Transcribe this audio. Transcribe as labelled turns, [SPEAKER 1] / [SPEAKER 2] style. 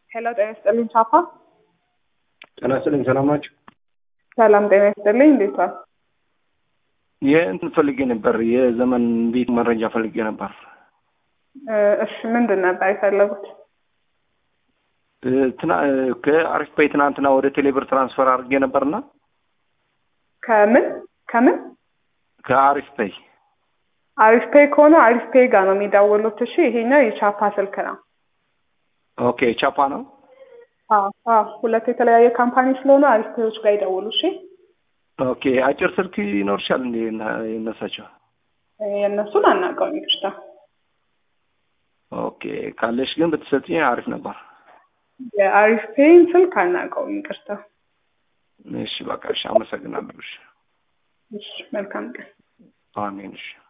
[SPEAKER 1] ሄሎ ጤና ይስጥልኝ ቻፓ።
[SPEAKER 2] ጤና ይስጥልኝ ሰላም ናቸው።
[SPEAKER 1] ሰላም ጤና ይስጥልኝ እንዴት ዋል?
[SPEAKER 2] የእንትን ፈልጌ ነበር፣ የዘመን ቤት መረጃ ፈልጌ ነበር።
[SPEAKER 1] እ እሺ ምንድን ነበር የፈለጉት?
[SPEAKER 2] እ ትና- ከአሪፍ ፔይ ትናንትና ወደ ቴሌብር ትራንስፈር አድርጌ ነበርና
[SPEAKER 1] ከምን ከምን
[SPEAKER 2] ከአሪፍ ፔይ
[SPEAKER 1] አሪፍ ፔይ ከሆነ አሪፍ ፔይ ጋር ነው የሚደውሉት። እሺ ይሄኛው የቻፓ ስልክ ነው።
[SPEAKER 2] ኦኬ ቻፓ ነው።
[SPEAKER 1] አዎ አዎ፣ ሁለት የተለያየ ካምፓኒ ስለሆነ አሪፍ ፔዮች ጋር ይደውሉ። እሺ
[SPEAKER 2] ኦኬ አጭር ስልክ ይኖርሻል እንዴ እና- የነሳቸው?
[SPEAKER 1] የእነሱን አናውቀውም ይቅርታ።
[SPEAKER 2] ኦኬ ካለሽ ግን ብትሰጪኝ አሪፍ ነበር።
[SPEAKER 1] የአሪፍ ፔይን ስልክ አናውቀውም ይቅርታ።
[SPEAKER 2] እሺ በቃ እሺ፣ አመሰግናለሁ። እሺ
[SPEAKER 1] እሺ መልካም ቀን።
[SPEAKER 2] አሜን። እሺ